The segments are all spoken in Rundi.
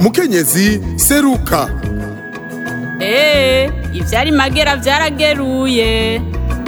mukenyezi seruka eee ivyari magera vyarageruye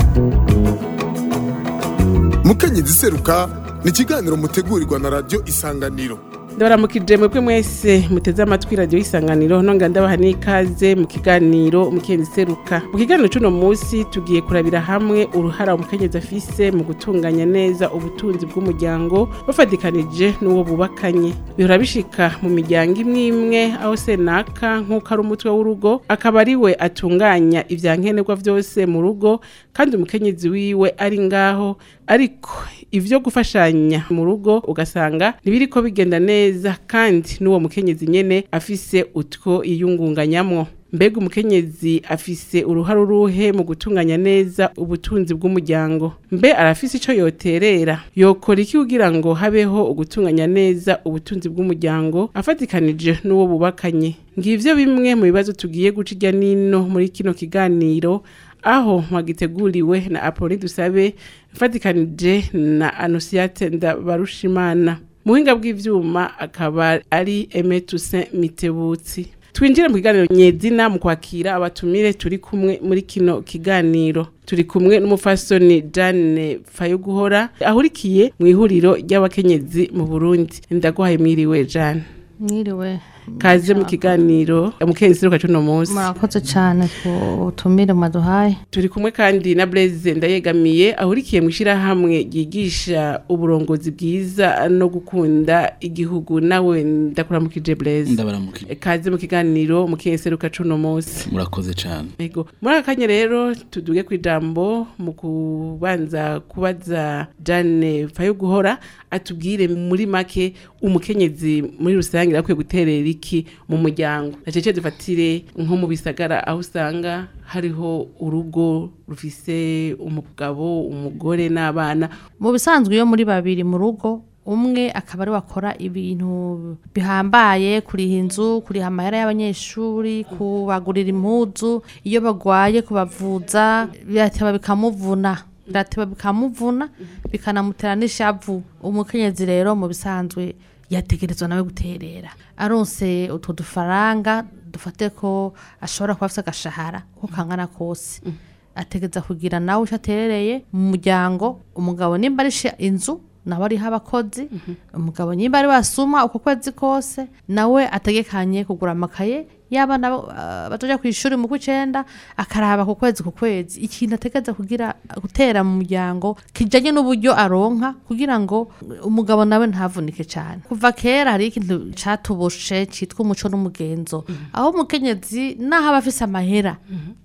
mukenyezi seruka ni ikiganiro mutegurirwa na radiyo isanganiro ndabaramukije mwebwe mwese muteze amatwi radiyo y'isanganiro nonga ndabaha n'ikaze mu kiganiro umukenyezi seruka mu kiganiro c'uno munsi tugiye kurabira hamwe uruhara umukenyezi afise mu gutunganya neza ubutunzi bw'umuryango bafatikanije n'uwo bubakanye bihora bishika mu miryango imwe imwe aho senaka nk'uko ari umutwe w'urugo akaba ari we atunganya ivya nkenerwa vyose mu rugo kandi umukenyezi wiwe ari ngaho ariko ivyo gufashanya mu rugo ugasanga ntibiriko bigenda neza kandi n'uwo mukenyezi nyene afise utwo yiyungunganyamwo mbega umukenyezi afise uruhare uruhe mu gutunganya neza ubutunzi bw'umuryango mbe arafise ico yoterera yokora iki kugira ngo habeho ugutunganya neza ubutunzi bw'umuryango afatikanije n'uwo bubakanye ngivyo bimwe mu bibazo tugiye guca irya nino muri kino kiganiro aho mwagiteguriwe na Apolline Dusabe mfatikanije na Anosiate Ndabarushimana muhinga bw'ivyuma akaba ari Aime Toussaint Mitebutsi twinjire mu kiganiro nyezina mu kwakira abatumire turi kumwe muri kino kiganiro turi kumwe n'umufasoni Jane Fayoguhora ahurikiye mu ihuriro ry'abakenyezi mu Burundi ndaguhaye mwiriwe Jane mwiriwe kaze mu kiganiro umukenyezi seruka cuno munsi murakoze cyane ku butumire mwaduhaye turi kumwe kandi na Blaise ndayegamiye ahurikiye mu ishyirahamwe ryigisha uburongozi bwiza no gukunda igihugu nawe ndakuramukije Blaise ndabaramukije kaze mu kiganiro umukenyezi seruka cuno munsi murakoze cyane Ego. Muri aka kanya rero tuduge ku ijambo mu kubanza kubaza Jane Fayoguhora atubwire muri make umukenyezi muri rusange akwiye guterera iki mu muryango. Nacece dufatire nko mu bisagara aho usanga hariho urugo rufise umugabo, umugore n'abana. mu bisanzwe iyo muri babiri mu rugo umwe akaba ari wakora ibintu bihambaye kuriha inzu kuriha amahera y'abanyeshuri kubagurira impuzu iyo bagwaye kubavuza birateba bikamuvuna birateba bikamuvuna bikanamutera n'ishavu umukenyezi rero mu bisanzwe yategerezwa nawe guterera aronse utwo dufaranga dufate ko ashobora kuba afite agashahara uko kangana kose ategeza kugira nawe icyo aterereye mu muryango umugabo nimba ari shi- inzu nawe ariho abakozi umugabo nimba ari wasuma uko kwezi kose nawe ategekanye kugura amakaye y'abana uh, batoja ku ishuri mu kw'icenda akaraba ku kwezi ku kwezi ikintu ategeza kugira gutera mu muryango kijanye n'uburyo aronka kugira ngo umugabo nawe ntavunike cyane kuva kera hari ikintu catubushe citwa umuco n'umugenzo aho umukenyezi naho aba afise amahera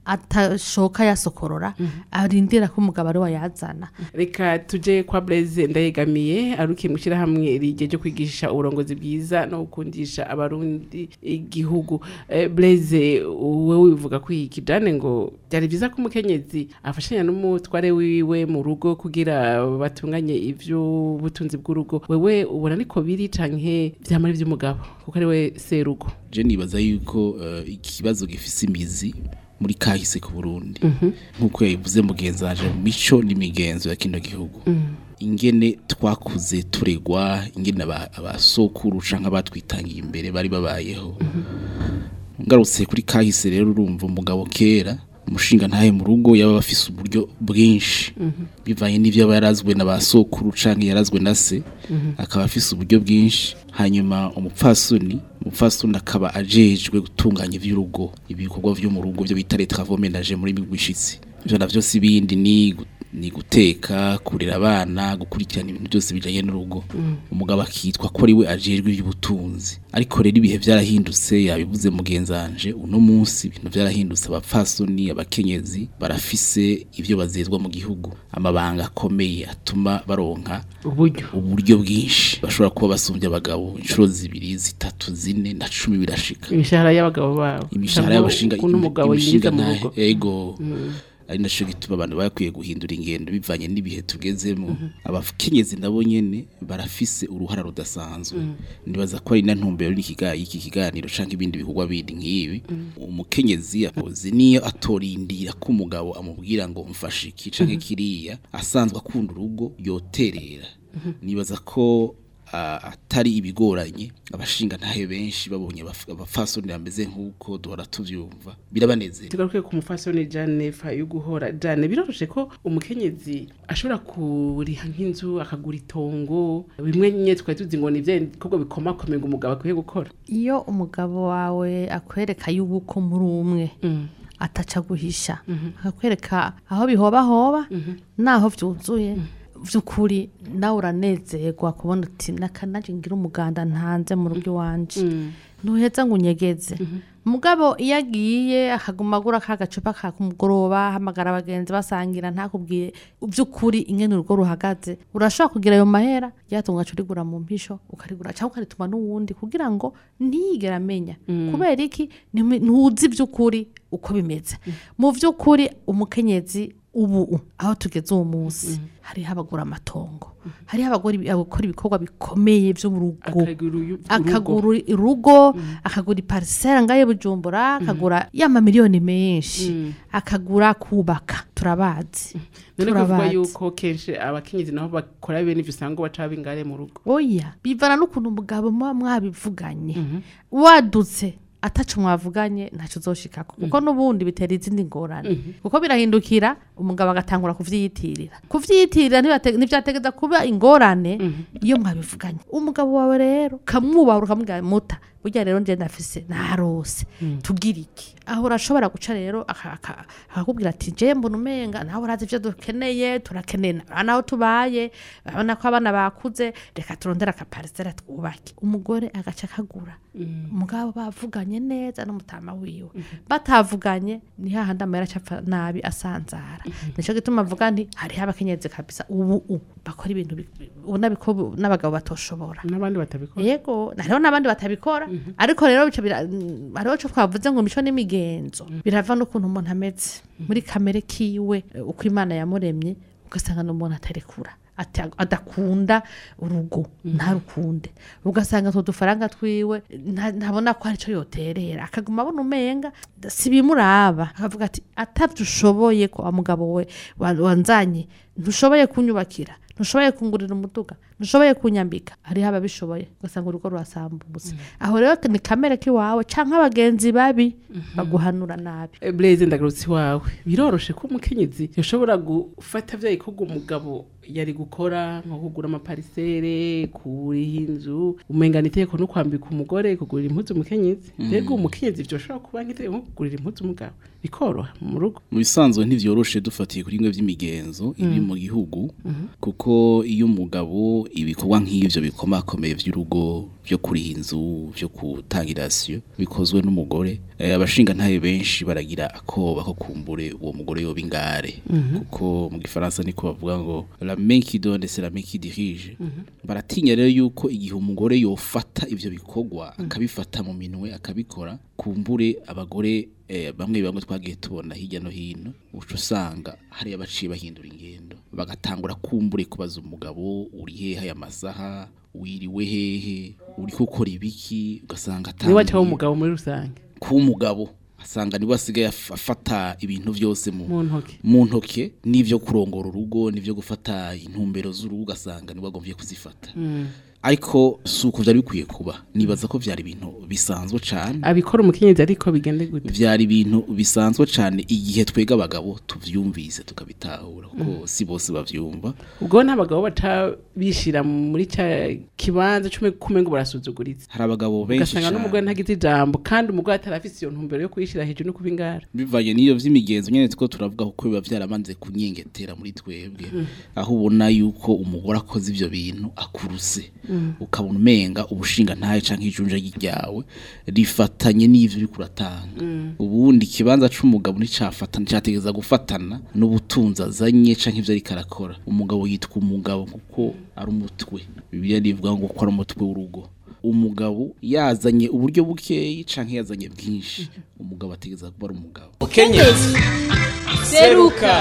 atashoka yasokorora arindira ko umugabo ari wayazana Reka tuje kwa Blaise ndayegamiye arukiye mu ishyirahamwe rigeje kwigisha uburongozi bwiza no gukundisha abarundi igihugu. Eh, Blaise wewe wivuga ko iki Jane ngo byari byiza ko umukenyezi afashanya n'umutware wiwe mu rugo kugira batunganye ivyo butunzi bw'urugo. Wewe ubona niko biri canke vyamara ivy'umugabo kuko ari we serugo. je nibaza yuko eh, ikibazo gifise imizi muri kahise ku Burundi nkuko yabivuze mugenzi wanje mu mico n'imigenzo ya kino gihugu ingene twakuze turegwa ingene aba- abasokuru canke abatwitangiye imbere bari babayeho ngarutse kuri kahise rero urumva umugabo kera umushinga ntahe mu rugo yaba bafise uburyo bwinshi bivanye n'ivyo aba yarazwe na ba sokuru canke yarazwe na se akaba afise uburyo bwinshi hanyuma umupfasoni umupfasoni akaba ajejwe gutunganya ivy'urugo ibikorwa vyo mu rugo vyo bita les travaux ménagers muri migwishitsi ivyo navyo si bindi ni gu- ni guteka kurera abana gukurikirana ibintu byose bijanye n'urugo umugabo akitwa ko ari we ajejwe iby'ubutunzi ariko rero ibihe byarahindutse yabivuze mugenzanje uno munsi ibintu byarahindutse abapfasoni abakenyezi barafise ivyo bazezwa mu gihugu amabanga akomeye atuma baronka Uburyo. uburyo bwinshi bashobora kuba basumbye abagabo inshuro zibiri zitatu zine na cumi birashika Imishahara y'abagabo babo. imishahara y'abashinga Kuno umugabo yinjiza mu ntahe- rugo. ego ari naco gituma abantu bakwiye guhindura ingendo bivanye n'ibihe tugezemo abakenyezi nabo nyene barafise uruhara rudasanzwe nibaza ko ari na ntumbero n'ikiga- y'iki kiganiro canke ibindi bikorwa bindi nk'ibi umukenyezi akoze niyo atorindira ko umugabo amubwira ngo mfashe iki canke kiriya asanzwe akunda urugo yoterera nibaza ko ah, atari ibigoranye abashinga ntahe benshi babonye abaf- abafasoni bameze nk'uko duhora tuvyumva birabanezera tugaruke ku mufasoni Jane Fayu guhora Jane biroroshe ko umukenyezi ashobora kuriha nk'inzu akagura itongo bimwe nye twari tuzi ngo ni vya bikorwa bikomakomeye ngo umugabo akwiye gukora iyo umugabo wawe akwereka yuko muri umwe Mm. ataca guhisha akakwereka aho bihobahoba naho vyuzuye vy'ukuri nawe uranezerwa kubona uti nakanaje ngira umuganda ntanze mu rugo iwanje ntuheza ngo unyegeze mugabo iyo agiye akaguma agura ka gacupa ka kumugoroba hamagara abagenzi basangira ntakubwiye by'ukuri ingene urugo ruhagaze urashobora kugira ayo mahera ryatunga ugaca urigura mu mpisho ukarigura cyangwa ukarituma n'uwundi kugira ngo ntiyigere amenya kubera iki Ntimu- ntuzi by'ukuri uko bimeze mu by'ukuri umukenyezi ubu aho tugeze uwo munsi hariho abagura amatongo hariho abagora ibi- abakora ibikorwa bikomeye byo mu rugo akagura uyu- urugo. akagura urugo akagura iparisera ngaye bujumbura akagura y'amamiliyoni menshi akagura kubaka turabazi none kuvuga turabazi yuko kenshi abakenyezi nabo bakora bene ivyo usanga baca bingare mu rugo oya bivana n'ukuntu umugabo muba mwabivuganye wadutse atacu mwavuganye ntacyo uzoshikako kuko n'ubundi bitera izindi ngorane kuko birahindukira umugabo agatangura kuvyiyitirira kuvyiyitirira ntibate- ntivyategeza kuba ingorane iyo mwabivuganye umugabo wawe rero ukamwubahura ukamubwira muta burya rero nje ndafise narose tugira iki aho urashobora guca rero aka- aka- akakubwira ati je mbona umenga nawe urazi ivyo dukeneye turakeneye na- naho tubaye urabona ko abana bakuze reka turondere akaparisera twubake umugore agaca akagura umugabo bavuganye neza n'umutama wiwe batavuganye ni hahandi amahera acapfa nabi asanzara nico gituma avuga nti hariho abakenyezi kabisa ubu u bakora ibintu bi- ubona biko n'abagabo batoshobora n'abandi batabikora yego hariho n'abandi batabikora ariko rero bica bira- mm, hariho co twavuze ngo mico n'imigenzo birava n'ukuntu umuntu ameze muri kamere kiwe eh, uko imana yamuremye ugasanga n'umuntu atarekura ata- adakunda urugo ntarukunde ugasanga utwo dufaranga twiwe nta- ntabona ko arico yoterera akaguma abona umenga si bimuraba akavuga ati atavyo ushoboye ko wa mugabo we wa- wanzanye ntushoboye kunyubakira ntushoboye kungurira umuduga ntushoboye kunyambika hariho ababishoboye ugasanga urugo rurasambutse aho rero ni kamere k'iwawe canke abagenzi babi baguhanura nabi Eh, Blaise ndagarutse iwawe biroroshe ko umukenyezi yashobora gufata vya bikorwa umugabo yari gukora nko kugura amaparisere kuriha inzu umengana itegeko no kwambika umugore kugurira impuzu umukenyezi rego umukenyezi vyoshobora kuba nk'itegeko nko kugurira impuzu umugabo bikoroha mu rugo mu bisanzwe ntivyoroshe dufatiye kuri bimwe vy'imigenzo iri mu gihugu kuko iyo umugabo ibikorwa nk'ivyo bikomakomeye vy'urugo vyo kuriha inzu vyo gutanga irasiyo bikozwe n'umugore eh, abashinga ntaye benshi baragira akoba ko kumbure uwo mugore yoba ingare kuko mu gifaransa niko bavuga ngo la main qui donne c'est la main qui dirige baratinya rero yuko igihe umugore yofata ivyo bikorwa akabifata mu minwe akabikora kumbure abagore eh, bamwe bamwe twagiye tubona hirya no hino uca usanga hari abaciye bahindura ingendo bagatangura kumbure kubaza umugabo uri hehe aya masaha wiriwe hehe uri gukora ibiki ugasanga niwe acaho atanguye umugabo muri rusange kuba umugabo asanga niwe asigaye af- afata ibintu byose mu mu ntoki mu ntoke n'ivyo kurongora urugo n'ivyo gufata intumbero z'urugo ugasanga niwe agomvye kuzifata ariko si uko vyari bikwiye kuba nibaza ko vyari ibintu bisanzwe cane abikora umukenyezi ariko bigende gute vyari ibintu bisanzwe cane igihe twega abagabo tuvyumvise tukabitahura kuko si bose bavyumva ubwo n'abagabo baca bishira muri ca kibanza cume kumengo barasuzuguritse hari abagabo benshi ugasanga n'umugore cane ntagize ijambo kandi umugore atarafise iyo ntumbero yo kuyishira hejuru no kuba ingara bivanye n'iyo vy'imigenzo nyene two turavuga kuko biba vyaramanze kunyengetera muri twebwe aho ubona yuko umugore akoze ivyo bintu akuruse ukabona umenga ubushinga ntaye canke ijunja ryawe rifatanye n'ivyo uriko uratanga ubundi ikibanza c'umugabo nticafatana categeza gufatana n'ubutunzi azanye canke ivyo ariko arakora umugabo yitwa umugabo kuko ari umutwe bibiliya rivuga ngo ko ari umutwe w'urugo umugabo yazanye uburyo bukeyi canke yazanye bwinshi umugabo ategeza kuba ari umugabo Kenyezi seruka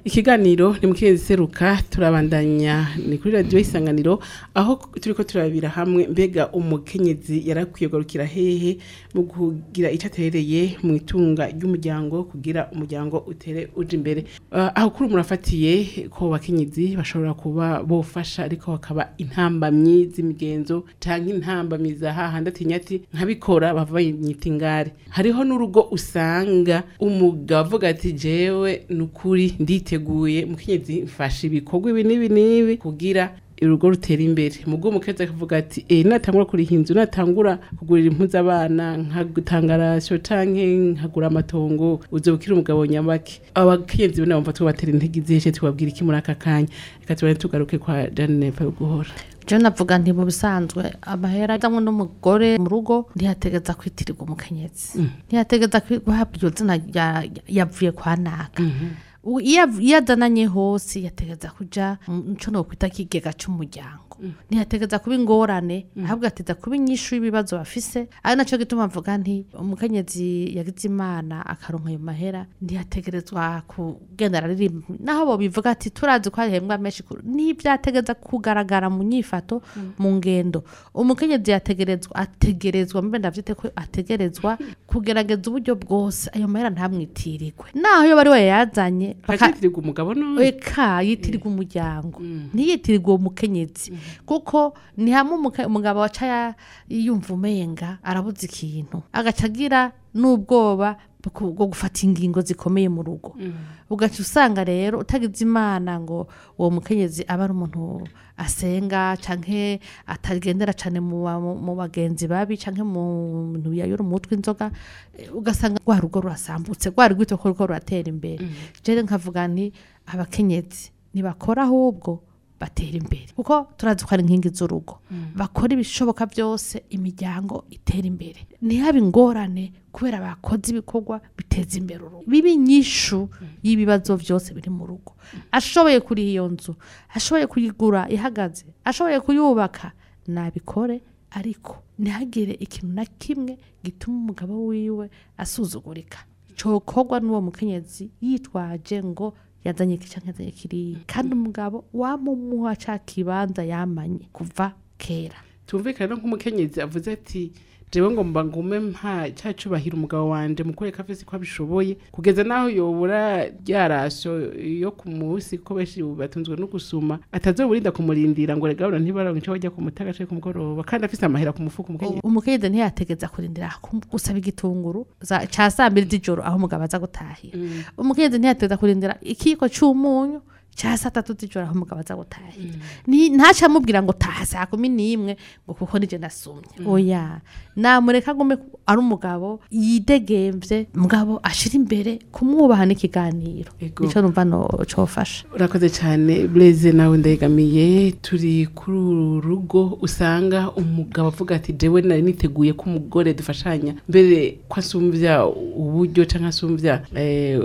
ikiganiro ni mukezi seruka turabandanya ni kuri radio isanganiro aho turiko turabira hamwe mbega umukenyezi yarakwiye garukira hehe mu kugira icatereye mu itunga ry'umuryango kugira umuryango utere uje imbere uh, aho kuri murafatiye ko bakenyezi bashobora kuba bofasha ariko bakaba intambamyi z'imigenzo canke intambamyi za hahandi atinya ati nkabikora bava bayita ingare hariho n'urugo usanga umugabo avuga ati jewe nukuri nditeguye mukenyezi mfasha ibikorwa ibi n'ibi n'ibi kugira urugo rutera imbere mubwo umukezi akavuga ati eh natangura kuriha inzu natangura kugurira impuzu abana nkagutanga rasyo canke nkagura amatongo uzobukira umugabo nyabaki abakenyezi bo nabumva tubatera intege izishe tubabwira iki muri aka kanya reka tubane tugaruke kwa Janine guhora je navuga nti mu bisanzwe amahera ajamwo n'umugore mu rugo ntiyategeza kwitirirwa umukenyezi ntiyategeza kwi- guhabwa iryo zina rya- yavuye kwa naka U- iyo av- iyo azananye hose yategeza kuja mu co nokwita kigega c'umuryango ntiyategeza kuba ingorane ahubwo ateza kuba inyishu y'ibibazo bafise ari naco gituma mvuga nti umukenyezi yagize imana akaronka ayo mahera ntiyategerezwa kugenda araririmba naho bo bivuga ati turazi ko hahembwa menshi ku- n'ivyategeza kugaragara mu nyifato mu ngendo umukenyezi yategerezwa ategerezwa mbe ndavyite ko ategerezwa kugerageza uburyo bwose ayo mahera ntamwitirirwe naho iyo bari we yazanye baka- akitirirwa umugabo none eka yitirirwa umuryango ntiyitirirwa uwo mukenyezi kuko ni hamwe umuke- umugabo waca ya- yumva umenga arabuze ikintu agaca agira n'ubwoba bwo bwo gufata ingingo zikomeye mu rugo ugaca usanga rero utagize imana ngo uwo mukenyezi aba ari umuntu asenga canke atagendera cane mu ba- mu- mu bagenzi babi canke mu bintu biyayura umutwe inzoga eh, ugasanga rwa rugo rurasambutse rwa rwito ko ruko ruratera imbere jewe nkavuga nti abakenyezi nibakora ahubwo batera imbere kuko turazi ko ari inkingi z'urugo bakora ibishoboka byose imiryango itera imbere ntihabe ingorane kubera bakoze ibikorwa biteza imbere urugo biba inyishu y'ibibazo byose biri mu rugo ashoboye kuri iyo nzu ashoboye kuyigura ihagaze ashoboye kuyubaka nabikore ariko ntihagire ikintu na kimwe gituma umugabo wiwe asuzugurika cokorwa n'uwo mukenyezi yitwaje ngo yazanye iki canke yazanye kiriya kandi umugabo wamumuha ca kibanza yamanye kuva kera tumvikana no nk'umukenyezi avuze ati jewe ngomba ngume mpa cya cyubahiro umugabo wanje mukore kafisi ko abishoboye kugeza naho yobura ryarasyo yo ku munsi ko benshi batunzwe no gusuma atazoburinda kumurindira ngo regabura ntibaronke ico bajya kumutaga canke ku mugoroba kandi afise amahera ku mufuko umukenyezi umukenyezi ntiyategeza kurindira kum- gusaba igitunguru za- ca saa mbiri z'ijoro aho umugabo aza gutahira umukenyezi ntiyategeza kurindira ikiko c'umunyu ca saa tatu z'ijoro aho umugabo aza gutahira Ni- ntaca amubwira ngo taha saa kumi n'imwe ngo kuko nije ndasumye oya namureka agume ku- ari umugabo yidegemvye mugabo ashira imbere kumwubaha n'ikiganiro Ego. nico numva no cofasha urakoze cyane bureze nawe ndayegamiye turi kuri uru rugo usanga umugabo avuga ati jewe nari niteguye ko umugore dufashanya mbere ko asumbya uburyo cyangwa asumbya eh,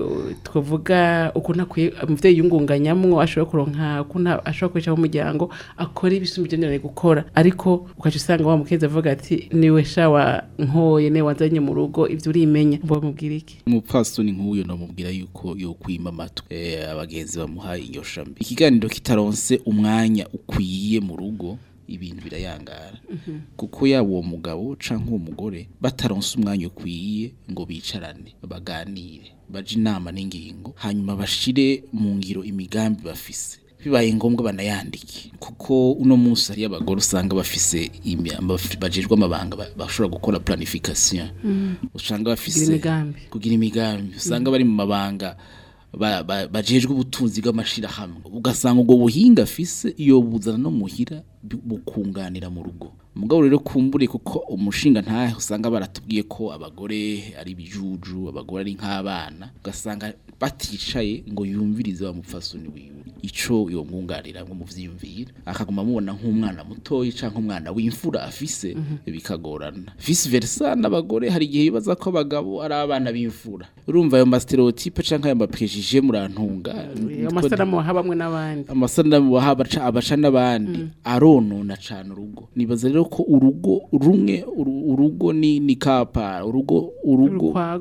twavuga ukuntu akwiye umuvyeyi yungunganyamwo ashobora kuronka ukuntu ashobora kubeshaho umuryango akora ibisumba ibyo nari gukora ariko ukaca usanga wa mukezi avuga ati niwe shawa nkoye niwe wazanye mu rugo ivyo urimenya mbo mubwira iki umupfasoni nk'uyo namubwira yuko yokwima amatwi eh, abagenzi bamuhaye iyo shambi ikiganiro kitaronse umwanya ukwiye mu rugo ibintu birayangara kuko yaba uwo mugabo canke uwo mugore bataronse umwanya ukwiye ngo bicarane baganire baje inama n'ingingo hanyuma bashire mu ngiro imigambi bafise bibaye ngombwa banayandike kuko uno munsi hariyo abagore usanga bafise imi- amaf- bajejwe amabanga ba- bashobora gukora planification usanga bafise Kugira imigambi. kugira imigambi usanga bari mu mabanga ba- ba- bajejwe ubutunzi bw'amashirahamwe ugasanga ubwo buhinga afise iyo buzana no muhira bu- bukunganira mu rugo mugabo rero kumbure kuko umushinga ntahe usanga baratubwiye ko abagore ari ibijuju abagore ari nk'abana ugasanga baticaye ngo yumvirize wa mupfasoni wiwe ico yomwunganira ngo muvyiyumvira akaguma amubona nk'umwana mutoyi canke umwana w'imfura afise bikagorana vice versa n'abagore hari igihe bibaza ko abagabo ari abana b'imfura urumva ayo mastereotype canke ayo mapejije murantunga amasanamu waha bamwe n'abandi amasanamu baha abaca abaca n'abandi aronona cane urugo nibaza rero ko urugo rumwe uru- urugo ni ni kapa urugo urugo urukwago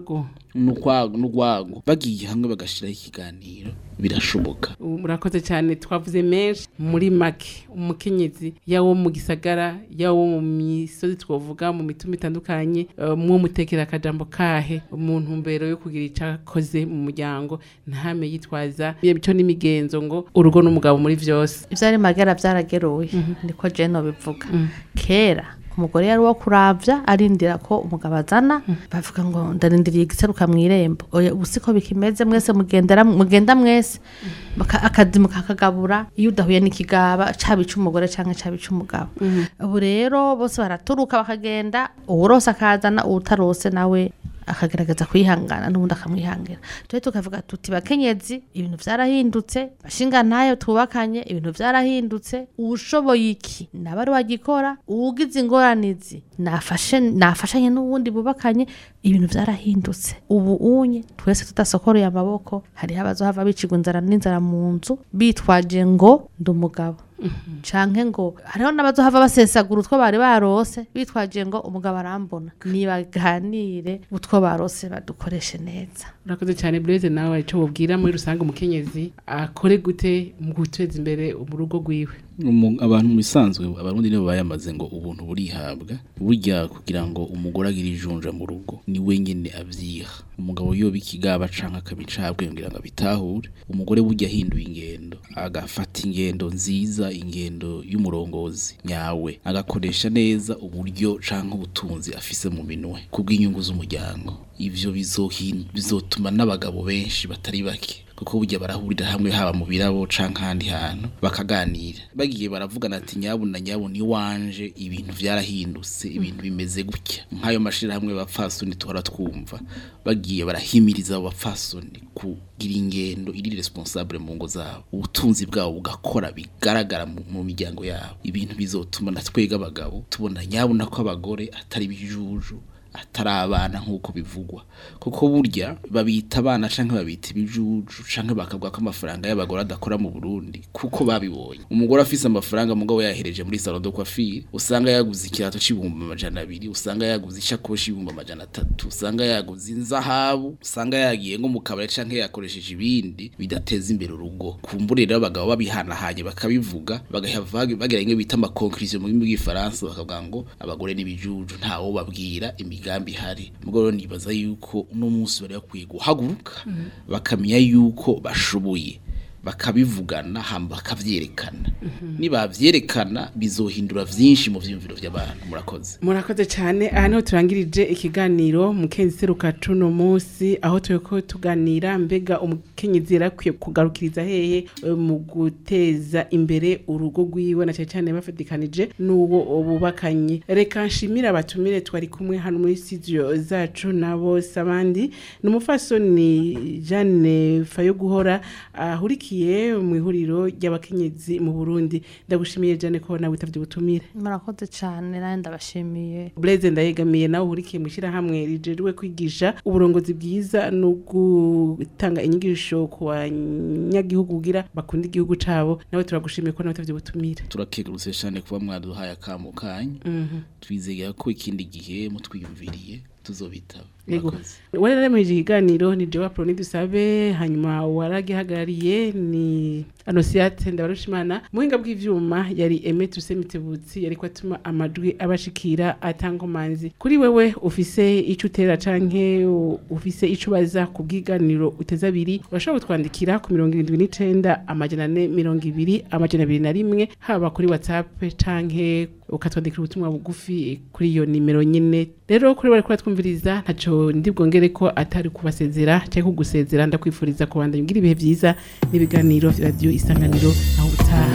n'urwago n'urwago bagiye hamwe bagashiraho ikiganiro birashoboka Ubu murakoze cyane twavuze menshi muri make umukenyezi yawo mu gisagara yawo mu misozi twavuga mu mituma itandukanye eh, mwo mutekera akajambo kahe mu ntumbero yo kugira icyo akoze mu muryango ntame yitwaza imico n'imigenzo ngo urugo n'umugabo muri vyose ivyari magera vyarageruye niko jeno bivuga kera umugore yari uwo kuravya arindira ko umugabo azana bavuga ngo ndarindiriye igiseruka mw'irembo oya ubu siko bikimeze mwese mugendera mugenda mwese Baka- akazi mukakagabura iyo udahuye n'ikigaba caba ic'umugore canke caba ic'umugabo ubu rero bose baraturuka bakagenda uwurose akazana uwutarose nawe akagerageza kwihangana n'ubundi akamwihangira tujye tukavuga tuti bakenyezi ibintu vyarahindutse bashinga ntayo twubakanye ibintu vyarahindutse uwushoboye iki naba ari wagikora uwugize ingoranizi nafashe nafashanye n'uwundi bubakanye ibintu vyarahindutse ubu unye twese tudasokoreye amaboko hariho abazohava bicirwa inzara n'inzara mu nzu bitwaje ngo ndi umugabo canke ngo hariho n'abazohava basesagura utwo bari barose bitwaje ngo umugabo arambona nibaganire utwo barose badukoreshe neza urakoze cyane Blaise nawe icyo wubwira muri rusange umukenyezi akore gute mu guteza imbere mu rugo rwiwe Umu- abantu mu bisanzwe abarundi nibo bayamaze ngo ubuntu burihabwa burya kugira ngo umugore agire ijunja mu rugo ni wenyine avyiha umugabo yoba ikigaba canke akabicabwe ngira ngo abitahure umugore burya ahinduye ingendo agafata ingendo nziza ingendo y'umurongozi nyawe agakoresha neza uburyo canke ubutunzi afise mu minwe kubw'inyungu z'umuryango ivyo bizohin- bizotuma n'abagabo benshi batari bake kuko burya barahurira hamwe haba mu birabo canke ahandi hantu bakaganira bagiye baravugana ati nyabu na nyabu ni wanje ibintu vyarahindutse ibintu bimeze gutya nk'ayo mashirahamwe bapfasoni tuhora twumva bagiye barahimiriza abo bapfasoni kugira ingendo iri responsable mu ngo zabo ubutunzi bwabo bugakora bigaragara mu, mu miryango yabo ibintu bizotuma na twega abagabo tubona nyabu nako abagore atari bijuju atari abana nk'uko bivugwa kuko burya babita abana canke babita ibijuju canke bakavuga ko amafaranga y'abagore adakora mu Burundi kuko babibonye umugore afise amafaranga mugabo yahereje muri salon de coiffure usanga yaguze ikirato c'ibihumbi amajana abiri usanga yaguze ishakoshi y'ibihumbi amajana atatu usanga yaguze inzahabu usanga yagiye nko mu kabari canke yakoresheje ibindi bidateza imbere urugo kumbure rero abagabo babihanahanye bakabivuga bagahava bagira imwe bita amakonklusion mu rurimi rw'ifaransa bakavuga ngo abagore n'ibijuju ntawo babwira imigambi ihari mugabo rero nibaza yuko uno munsi bari bakwiye guhaguruka bakamenya yuko bashoboye bakabivugana hamba bakavyerekana nibavyerekana bizohindura vyinshi mu vyiyumviro vy'abantu murakoze murakoze cyane aha niho turangirije ikiganiro mukenzi seruka cuno munsi aho turiko tuganira mbega umukenyezi yarakwiye kugarukiriza hehe eh, mu guteza imbere urugo rwiwe na cyane cyane bafatikanije n'uwo bubakanye reka nshimire abatumire twari kumwe hano muri studio zacu na bose abandi ni umufasoni Jeanne Fayo guhora ahurikiye mu ihuriro ry'abakenyezi mu Burundi ndagushimiye Jeanne ko nawe witavye ubutumire murakoze cane nawe ndabashimiye Blaise ndayegamiye nawe uhurikiye mu ishyirahamwe rijejwe kwigisha uburongozi bwiza no gutanga inyigisho ku banyagihugu kugira bakunda igihugu cabo nawe turagushimiye ko nawe utavye ubutumire turakegurutse cyane kuba mwaduhaye akamo kanyu twizeye ko ikindi gihe mutwiyumviriye tuzobitaba Yego. Murakoze. wararemeje ikiganiro ni Joa Proni dusabe hanyuma waragihagarariye ni Anosiate Ndabarushimana muhinga bw'ivyuma yari Aime Tusemitebutsi yariko atuma amajwi abashikira atangomanzi kuri wewe ufise ico utera canke u- ufise ico baza ku bw'iganiro uteza abiri urashobora kutwandikira ku mirongo irindwi n'icenda amajana ane mirongo ibiri amajana abiri na rimwe haba kuri WhatsApp canke ukatwandikira ubutumwa bugufi kuri iyo nimero nyene rero kuri bari kuratwumviriza ntaco ndi bwongere ko atari kubasezera cyangwa kugusezera ndakwifuriza kubandanya ugira ibihe vyiza n'ibiganiro vya radio isanganiro aho utaha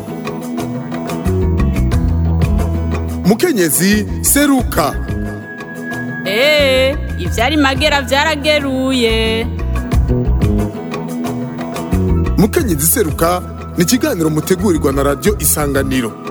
mukenyezi seruka Ee, ivyari magera vyarageruye. mukenyezi seruka ni ikiganiro mutegurirwa na radio isanganiro